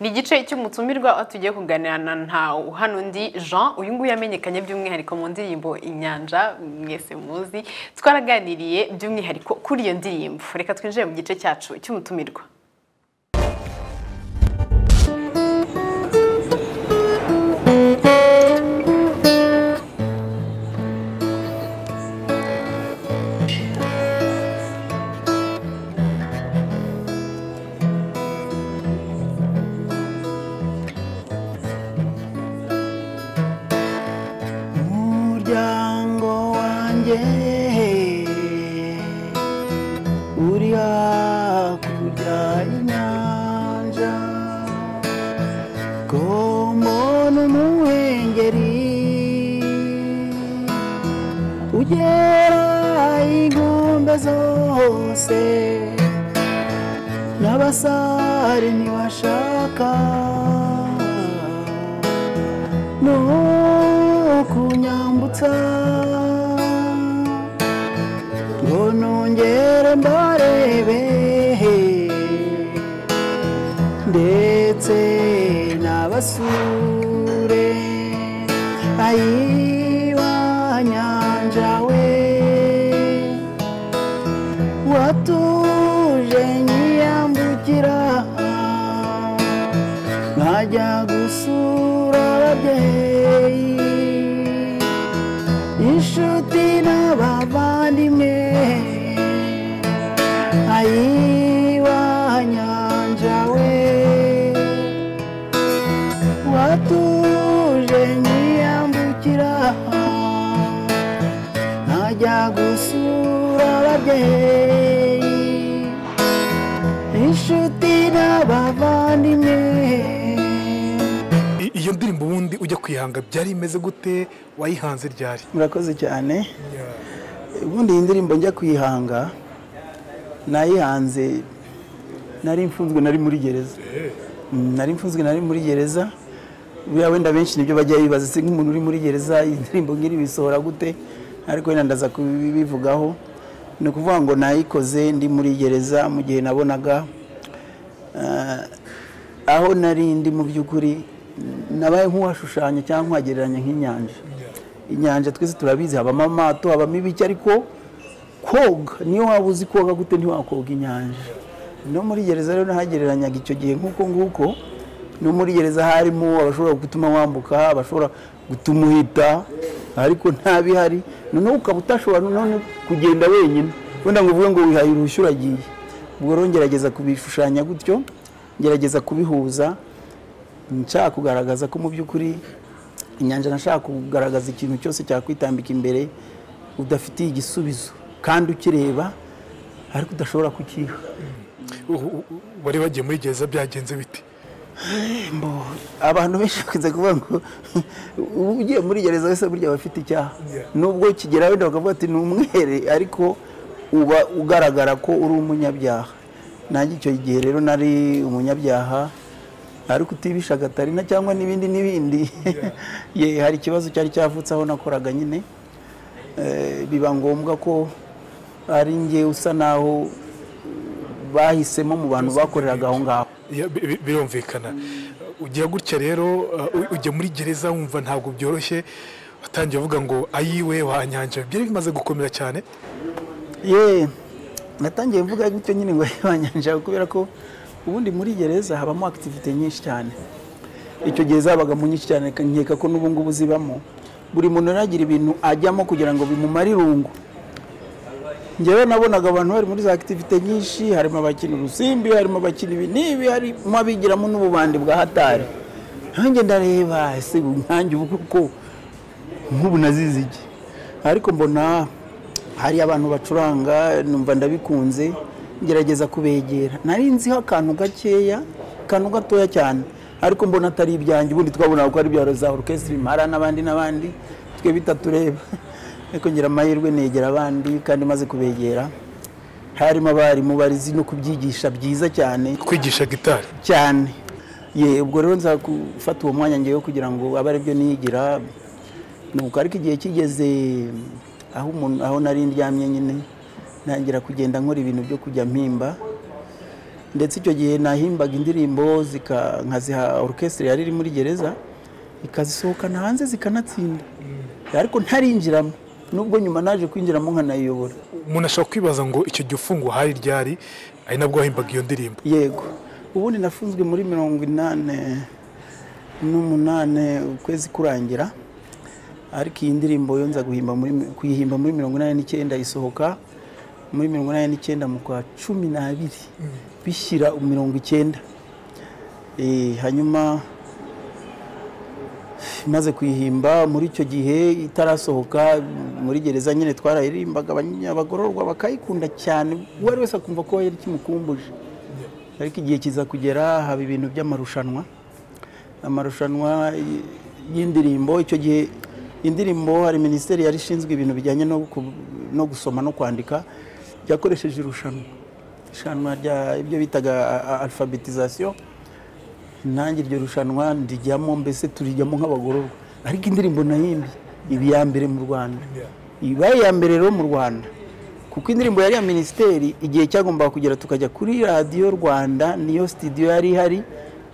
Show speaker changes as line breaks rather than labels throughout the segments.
ni igice cy'umutsumirwa tugiye kuganira na ntawe hano undi jean uyu nguyu yamenyekanye by'umwihariko mu ndirimbo inyanja mwese muzi twaraganiriye by'umwihariko kuri iyo ndirimbo reka twinjire mu gice cyacu cy'umutumirwa
umuryango wanjye uri hakurya y'inyanja kombona umuhengeri ugera inkombe zose n'abasare ntibashaka no kunyambutsa ngo nongere mbarebe ndetse n'abasure ayiwa nyanja we watuje nyiyambukira nkajya gusura ababyeyi inshuti n'abavandimwe ayiwa nyanja we watuje nyiyambukira nkajya gusura ababyeyi inshuti n'abavandimwe
I- iyo ndirimbo ubundi ujya kuyihanga byari imeze gute wayihanze ryari
murakoze cyane ubundi iyi ndirimbo njya kuyihanga nayihanze nari mfunzwe nari muri gereza Mm, nari mfunzwe nari muri gereza buriya wenda benshi nibyo bajya bibaza se nk'umuntu uri muri gereza iyi ndirimbo ngiri bisohora gute ariko wenda ndaza kubivugaho ni ukuvuga ngo nayikoze ndi muri gereza mu gihe nabonaga ah, aho nari ndi mu by'ukuri nabaye nk'uwashushanya cyangwa nkagereranya nk'inyanja inyanja twese turabizi habamo amato habamo ibiki ariko koga niyo waba uzi koga gute ntiwakoga inyanja no muri gereza rero nahagereranyaga icyo gihe nk'uko nguko no muri gereza harimo abashobora gutuma wambuka abashobora gutuma uhita ariko ntabihari noneho ukaba utashobora noneho kugenda wenyine wenda ngo uvuge ngo wihaye uruhushya uragiye ubwo rero ngerageza kubishushanya gutyo ngerageza kubihuza nshaka kugaragaza ko mu by'ukuri inyanja nashaka kugaragaza ikintu cyose cyakwitambika imbere udafitiye igisubizo kandi ukireba ariko udashobora kukiha
U- u- u- wari wagiye muri gereza byagenze bite
Mbo, abantu benshi bakunze kuvuga ngo uba ugiye muri gereza wese burya aba afite icyaha
Yeah.
nubwo kigera wenda bakavuga ati ni umwere ariko uba ugaragara ko uri umunyabyaha nanjye icyo gihe rero nari umunyabyaha ariko utibisha gatarina cyangwa n'ibindi n'ibindi ye hari ikibazo cyari cyavutse aho nakoraga nyine Eh, biba ngombwa ko ari njye usa naho bahisemo mu bantu bakoreraga aho ngaho
Ya, bi- bi- birumvikana ugiye gutya rero uh, u- ujya muri gereza wumva ntabwo byoroshye watangiye uvuga ngo ayiwe wanyanja byari bimaze gukomera cyane
ye natangiye mvuga gutyo nyine ngo yibanyanja kubera ko ubundi muri gereza habamo akitivite nyinshi cyane icyo gihe zabagamo nyinshi cyane nkeka ko n'ubu ngubu zibamo buri muntu yari agira ibintu ajyamo kugira ngo bimumare irungu njyewe nabonaga abantu bari muri za akitivite nyinshi harimo abakina urusimbi harimo abakina ibi n'ibi harimo abigiramo n'ububandi bwa hatari nanjye ndareba ese nkanjye ubu koko nk'ubu nazize iki ariko mbona hari abantu bacuranga numva ndabikunze ngerageza kubegera nari nziho akantu gakeya akantu gatoya cyane ariko mbona atari ibyanjye ubundi twabonaga ko ari ibya za orukesitiri mara n'abandi n'abandi twe bitatureba ariko ngira amahirwe negera abandi kandi maze kubegera harimo abarimu barizi no kubyigisha byiza cyane
kwigisha gitari
cyane ye ubwo rero nza gufata uwo mwanya ngewe kugira ngo abe aribyo nigira nuko ariko igihe kigeze aho umuntu aho nari ndyamye nyine ntangira kugenda nkora ibintu byo kujya mpimba ndetse icyo gihe nahimbaga indirimbo zika- nkaziha orukesitiri yari iri muri gereza ikazisohokana hanze zikanatsinda ariko ntarinjiramo nubwo nyuma naje kwinjiramo nkanayiyobora
umuntu ashobora kwibaza ngo icyo gihe ufungo hari ryari ari nabwo wahimbaga iyo ndirimbo
yego ubundi nafunzwe muri mirongo inani n'umunani ukwezi kurangira ariko iyi ndirimbo yo nza guhimba muri kuyihimba muri mirongo inani n'icyenda isohoka muri mirongo inani n'icyenda mu kwa cumi n'abiri bishyira mirongo icyenda Eh, hanyuma imaze kuyihimba muri icyo gihe itarasohoka muri gereza nyine twarayirimbaga abanya- abagororwa bakayikunda cyane uwo ari wese akumva ko yari kimukumbuje ariko igihe kiza kugera haba ibintu by'amarushanwa amarushanwa y- y'indirimbo icyo gihe indirimbo hari minisiteri yari ishinzwe ibintu bijyanye no ku- no gusoma no kwandika yakoresheje irushanwa irushanwa rya ibyo bitaga alfabetizasiyo nanjye iryo rushanwa rijyamo mbese turijyamo nk'abagororwa ariko indirimbo nahimbye iba iya mbere mu rwanda iba iya mbere rero mu rwanda kuko indirimbo yari iya minisiteri igihe cyagombaga kugera tukajya kuri radiyo rwanda niyo sitidiyo yari ihari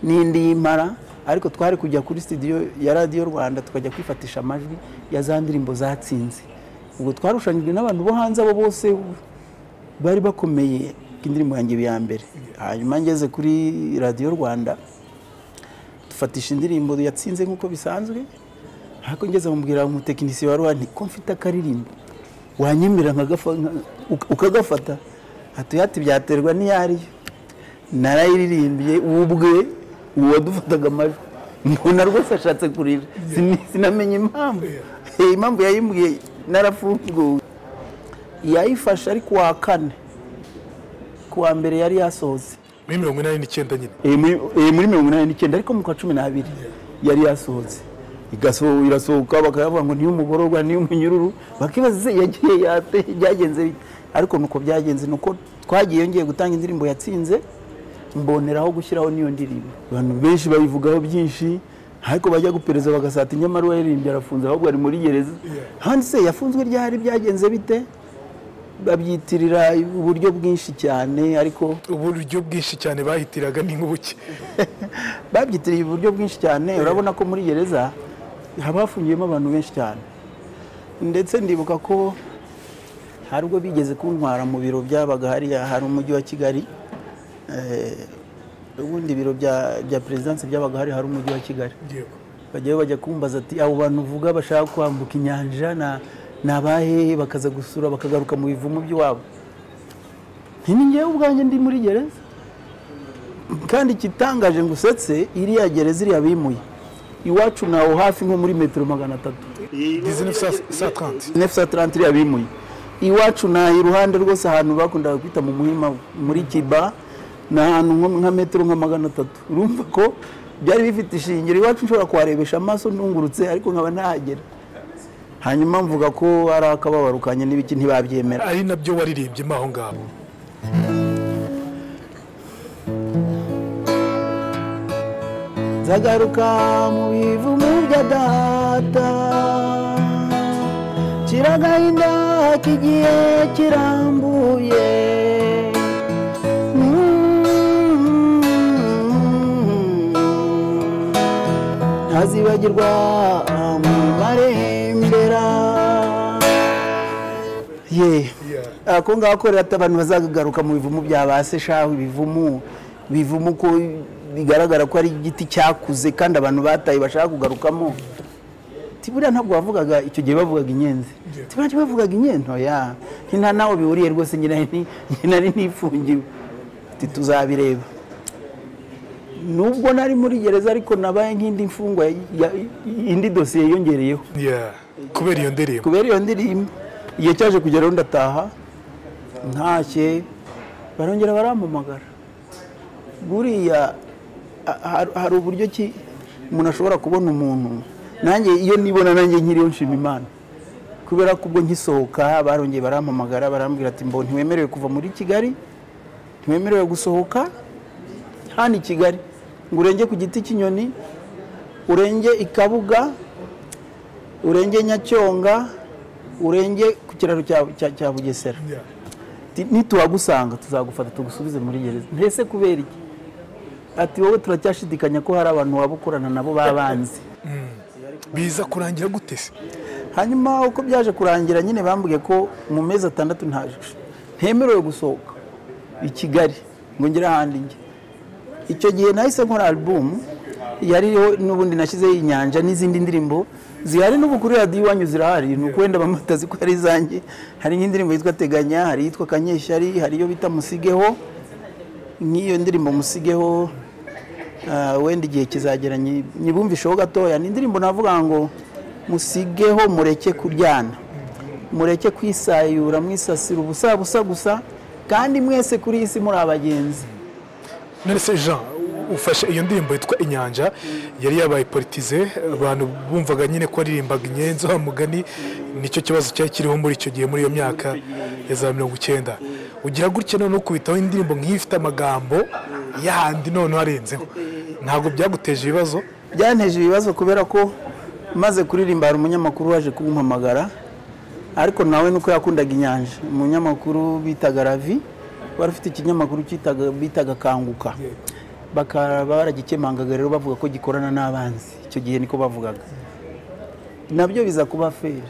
n'indi y'impara ariko twari kujya kuri sitidiyo ya radiyo rwanda tukajya kwifatisha amajwi ya za ndirimbo zatsinze ubwo twarushanyijwe n'abantu bo hanze abo bose bari bakomeye indirimbo yanjye iba iya mbere hanyuma ngeze kuri radiyo rwanda dufatisha indirimbo yatsinze nk'uko bisanzwe ariko ngeze mubwira umutekinisiye wari wari ko mfite akaririmbo wanyemerera nkagafa- nka- uka- ukagafata hatuyati byaterwa n'iyariyo narayiririmbye uwo ubwe uwadufataga amajwi mbona rwose ashatse kurira Sin- sinamenya impamvu Eh, impamvu yayimbwiye narafunguwe yayifashe ari ku wa kane ku wa mbere yari yasohotse
muri mirongo inani n'icyenda nyine
Eh, muri eh, muri mirongo inani n'icyenda ariko mu kwa cumi n'abiri yari yasohotse Igaso- irasohoka bakavuga ngo niyo umugororwa niyo umunyururu bakibaza se yagiye yate byagenze bite ariko nuko byagenze nuko twagiye ngiye gutanga indirimbo yatsinze mboneraho gushyiraho n'iyo ndirimbo abantu benshi bayivugaho byinshi ariko bajya gupereza bagasata inyamara uwaririmbye arafunze ahubwo ari muri gereza handi se yafunzwe ryari byagenze bite babyitirira uburyo bwinshi cyane ariko
uburyo bwinshi cyane bahitiraga ni nk'ubuki
babyitiriye uburyo bwinshi cyane urabona ko muri gereza haba hafungiyemo abantu benshi cyane ndetse ndibuka ko hari ubwo bigeze kuntwara mu biro byabaga hariya hari umujyi wa kigali Eh, ubundi ibiro bya bya perezidansi byabaga hari hari umujyi wa kigali
yego
bajyayo bajya kumbaza ati abo bantu uvuga bashaka kwambuka inyanja na- ni abahe bakaza gusura bakagaruka mu bivumu by'iwabo nti ni njyewe ubwanjye ndi muri gereza kandi igitangaje ngo usetse iriya gereza iriya bimuye iwacu nawo hafi nko muri metero magana atatu
1930
930 iriya bimuye iwacu na iruhande rwose ahantu bakundaga kwita mu muhima muri kiba ni ahantu nko- nka metero nka magana atatu urumva ko byari bifite ishingiro iwacu nshobora kuharebesha amaso ntungurutse ariko nkaba ntahagera hanyuma mvuga ko ari akababaro kanye n'ibiki ntibabyemera
ari nabyo waririmbyemo aho ngaho
zagaruka mu bivumu bya data kiragahinda kigiye kirambuye Mm. ntazibagirwa mu marembera ye ako ngako rero ati abantu bazagaruka mu bivumu bya ba se shahu ibivumu bivumu ko bigaragara ko ari igiti cyakuze kandi abantu bataye bashaka kugarukamo Ati buriya ntabwo bavugaga icyo gihe bavugaga inyenzi Ati buriya bavugaga inyenzi oya nti nta nawe bihuriye rwose njye nari ni- njye nari nifungiwe Ati tuzabireba nubwo nari muri gereza ariko nabaye nk'indi mfungwa ya- indi dosiye yongereyeho
Yeah. kubera iyo ndirimbo
kubera iyo ndirimbo igihe cyaje kugeraho ndataha ntashye barongera barampamagara buriya a- har- hari uburyo ki umuntu ashobora kubona umuntu nanjye iyo nibona nanjye nkiriho nshima imana kubera ko ubwo nkisohoka barongeye barampamagara barambwira ati mbo ntiwemerewe kuva muri kigali ntiwemerewe gusohoka hano i kigali ngo urenge ku giti cy'inyoni urenge i kabuga urenge nyacyonga urenge ku kiraro cya- cya cya bugesera Ati, nituhagusanga tuzagufata tugusubize muri gereza mbese kubera iki ati wowe turacyashidikanya ko hari abantu waba ukorana nabo babanzi
biza kurangira gute se
hanyuma uko byaje kurangira nyine bambwiye ko mu mezi atandatu nta ntemerewe gusohoka i kigali ngo ngere ahandi njye icyo gihe nahise nkora alubumu yariho n'ubundi nashyizeho inyanja n'izindi ndirimbo zihari n'ubu kuri radiyo iwanyu zirahari ni ukwenda bamutazi ko ari izanjye hari nk'indirimbo yitwa teganya hari iyitwa kanyeshyari hari iyo bita musigeho nk'iyo ndirimbo musigeho ah, wenda igihe kizagera nyi- nyibumvisheho gatoya ni indirimbo navuga ngo musigeho mureke kuryana mureke kwisayura mwisasira ubusabusa gusa kandi mwese kuri iyi si muri abagenzi
none se jean ufashe iyo ndirimbo yitwa inyanja yari yabaye politize abantu bumvaga nyine ko aririmbaga inyenzi wa mugani nicyo kibazo cyari kiriho muri icyo gihe muri iyo myaka ya za mirongo icyenda ugira gutya noneho kubitaho indirimbo nk'iyo ifite amagambo yahandi noneho arenzeho ntabwo byaguteje ibibazo
byanteje ibibazo kubera ko maze kuririmba hari umunyamakuru waje kumpamagara ariko nawe nuko yakundaga inyanja umunyamakuru bitaga ravi wari ufite ikinyamakuru cyitaga- bitaga kanguka bakaba baragikemangaga rero bavuga ko gikorana n'abanzi icyo gihe niko bavugaga nabyo biza kuba feri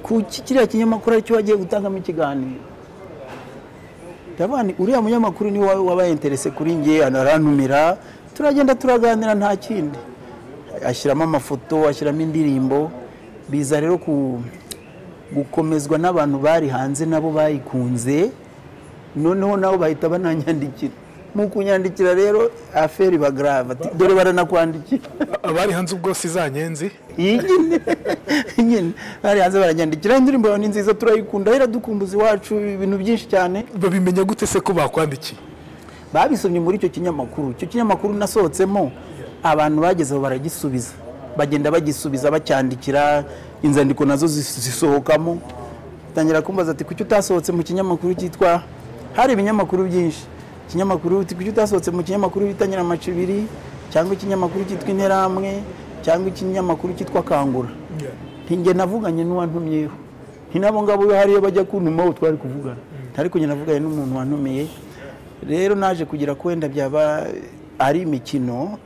ku ki- kiriya kinyamakuru aricyo wagiye gutangamo ikiganiro ndabona uriya munyamakuru niwe wa- wabaye interese kuri nge anarantumira turagenda turaganira nta kindi ashyiramo amafoto ashyiramo indirimbo biza rero ku gukomezwa n'abantu bari hanze nabo bayikunze noneho nabo bahita bananyandikira mu kunyandikira rero aferi bagarava ati dore baranakwandikira
abari hanze ubwose izanyenzi
iyi nyine nyine bari hanze baranyandikira indirimbo yawe ni nziza turayikunda iradukumbuza iwacu ibintu byinshi cyane
babimenya gute se ko bakwandikiye
babisomye muri icyo kinyamakuru icyo kinyamakuru nasohotsemo abantu bagezeho baragisubiza bagenda bagisubiza bacyandikira inzandiko nazo zis- zisohokamo tangira kumbaza ati kuki utasohotse mu kinyamakuru cyitwa hari ibinyamakuru byinshi ikinyamakuru uti kuki utasohotse mu kinyamakuru bita nyiramacibiri cyangwa ikinyamakuru cyitwa interamwe cyangwa ikinyamakuru cyitwa kangura ntinge navuganye n'uwantumyeho ntinabo ngabo iyo hariyo bajya kuntumaho twari kuvugana ntari kugenda navuganye n'umuntu wantumiye rero naje kugira ko wenda byaba ari imikino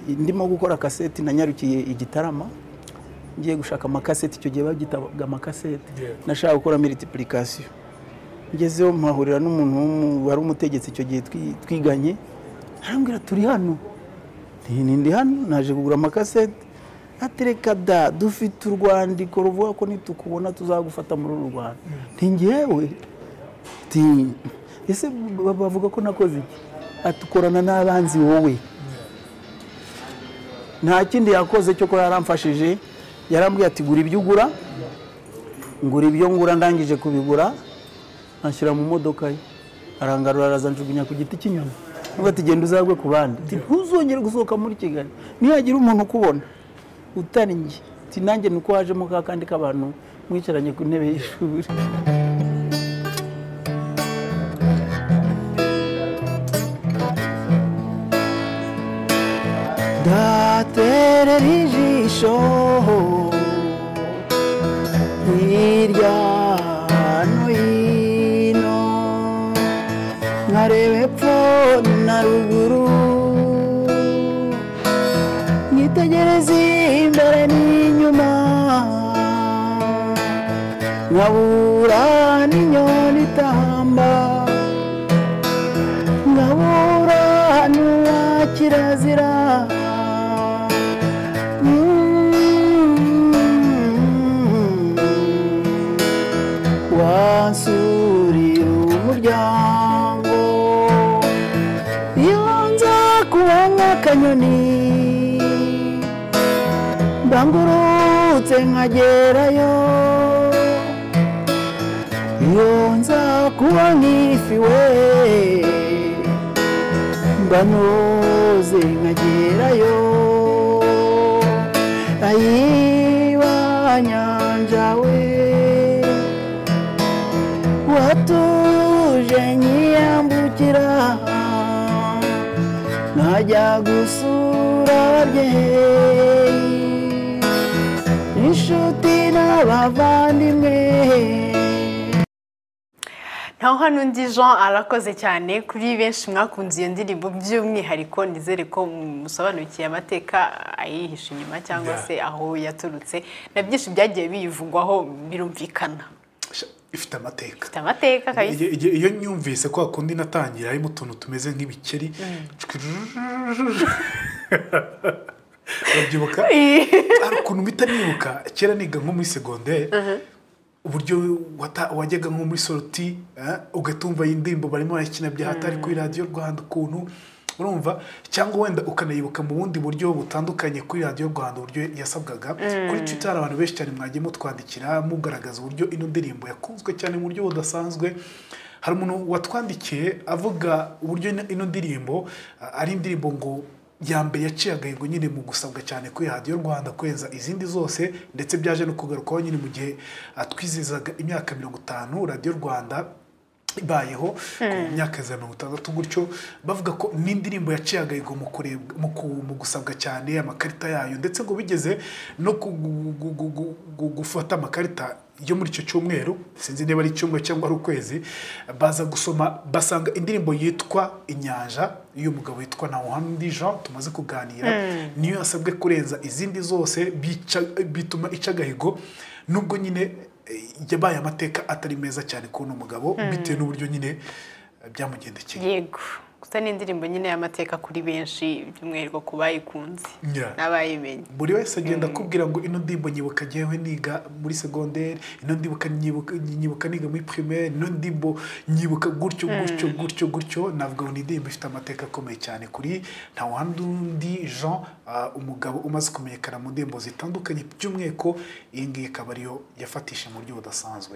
ndimo gukora kaseti nanyarukiye igitarama ngiye gushaka amakaseti icyo gihe bagitaga amakaseti nashaka gukora miritipurikasiyo ngezeho mpahurira n'umuntu w'umu- wari umutegetsi icyo gihe twi- twiganye arambwira turi hano nti "Ni- ndi hano naje kugura amakaseti atereka da dufite urwandiko ruvuga ko nitukubona tuzagufata muri uru rwanda ntingewe ati ese ba- bavuga ko nakoze iki atukorana n'abanzi wowe nta kindi yakoze cyo ko yaramfashije yarambwiye ati gura ibyo ugura ngura ibyo ngura ndangije kubigura anshyira mu modoka ye arangarura araza njugunya ku giti cy'inyoni nubwo ati genda uzagwe ku bandi ati ntuzongere gusohoka muri kigali nihagira umuntu ukubona utari njye ati nanjye ni uko wajemo ka kandi k'abantu mwicaranye ku ntebe y'ishuri ndaterera ijisho hirya no hino nkareba epfo na ruguru nkitegereza imbere n'inyuma nkabura n'inyoni itamba nkabura n'uwa kirazira Mm. wansuriye umuryango iyo nza kuba nk'akanyoni mbangurutse nkagerayo iyo nza kuba nk'ifi we mbanoze nkagerayo ayiba nyanja we watuje nyiyambukira nkajya gusura ababyeyi inshuti n'abavandimwe
nkaho hano undi jean arakoze cyane kuri benshi mwakunze iyo ndirimbo by'umwihariko nizere ko musobanukiye amateka ayihishe inyuma cyangwa se aho yaturutse na byinshi byagiye biyivugwaho birumvikana
ifite amateka
ifite amateka kabisa
Igihe- igihe- iyo nyumvise kwa kundi natangira harimo utuntu tumeze nk'ibikeri urabyibuka hari ukuntu mpita nibuka kera niga nko muri segonderi uburyo wata- wajyaga nko muri soroti eh, ugatumva iyi ndirimbo barimo barayikina bya hatari kuri radiyo rwanda ukuntu urumva cyangwa wenda ukanayibuka mu bundi buryo butandukanye kuri radiyo rwanda uburyo yasabwaga kuri twitter hari abantu benshi cyane mwagiye mutwandikira mugaragaza uburyo ino ndirimbo yakunzwe cyane mu buryo budasanzwe hari umuntu watwandikiye avuga uburyo ino- ino ndirimbo ah, ari indirimbo ngo ya mbere yaciye agahigo nyine mu gusabwa cyane kuri radiyo rwanda kurenza izindi zose ndetse byaje no kugarukaho nyine mu gihe atwizizaga imyaka mirongo itanu radiyo rwanda ibayeho ku myaka za mirongo itandatu gutyo bavuga ko n'indirimbo yaciye agahigo mu kurebwa mu ku- mu gusabwa cyane amakarita yayo ndetse ngo bigeze no ku- gu- gu- gu- gu- gu- gufata amakarita yo muri icyo cyumweru sinzi niba ari icyumweru cyangwa ari ukwezi baza gusoma basanga indirimbo yitwa inyanja y'umugabo witwa Ntawuhandi Jean tumaze kuganira niyo yasabwe kurenza izindi zose bica- bituma ica agahigo nubwo nyine eh, yabaye amateka atari meza cyane kuri uno mugabo bitewe n'uburyo nyine eh, byamugendekeye
yego gusa ni indirimbo nyine y'amateka kuri benshi by'umwihariko ku bayikunze
Yeah.
n'abayimenye
buri wese agenda akubwira ngo ino ndirimbo nyibuka ngewe niga muri segonderi ino ndibuka nyibuka nyibuka niga muri primaire ino ndirimbo nyibuka gutyo gutyo gutyo gutyo navuga ngo ni indirimbo ifite amateka akomeye cyane kuri nta wandi undi Jean ah, umugabo umaze kumenyekana mu ndirimbo zitandukanye by'umwihariko iyi ngiyi ikaba ariyo yafatishije mu buryo budasanzwe